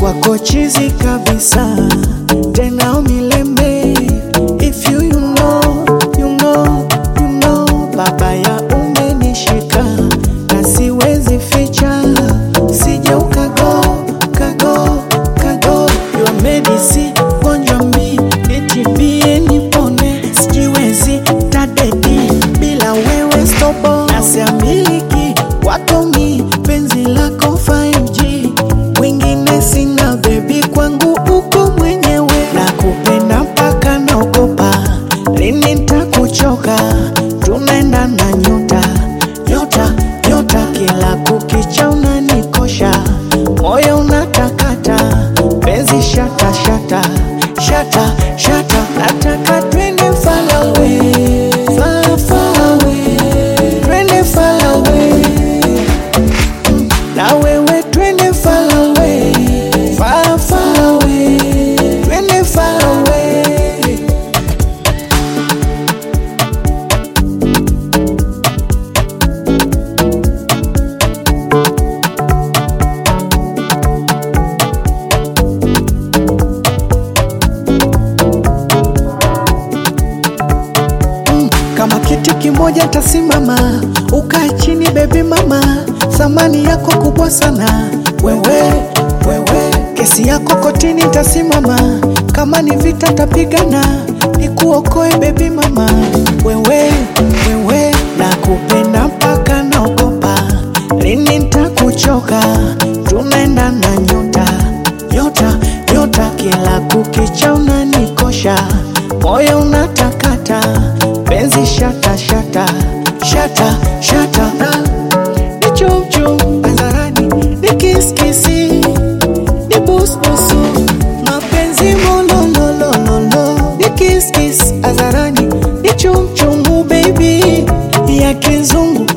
kwako chizi kabisa tena milembe if you, you know, you know, you know, babaya umenishika na siwezi ficha sije ukago kago kago your medicine gonjwa mi nitibie nipone sijiwezi tadedi bila wewe stopo nasiamiliki watomi penzi lako 5G mwingine sina bebi kwangu uko mwenyewe na kupenda mpaka naogopa lini ntakuchoka tunaenda na nyota nyota nyota kila kukicha unanikosha moyo unatakata penzi shata shata shata shata nataka twende far away far far away twende far away na wewe twende far away far far away twende far away Mm, kama kiti kimoja tasimama, ukae chini bebi mama, thamani yako kubwa sana wewe, wewe, kesi yako kotini tasimama, kama ni vita tapigana, nikuokoe bebi mama, wewe, wewe, nakupenda mpaka naogopa, lini ntakuchoka, tunaenda na nyota, nyota, nyota, kila kukicha unanikosha, moyo unatakata, penzi shata shata shata shata, na ni chumchum hadharani, ni kiskisi, ni busbusu, mapenzi molololololo, ni kiskis hadharani, ni chumchungu baby ya kizungu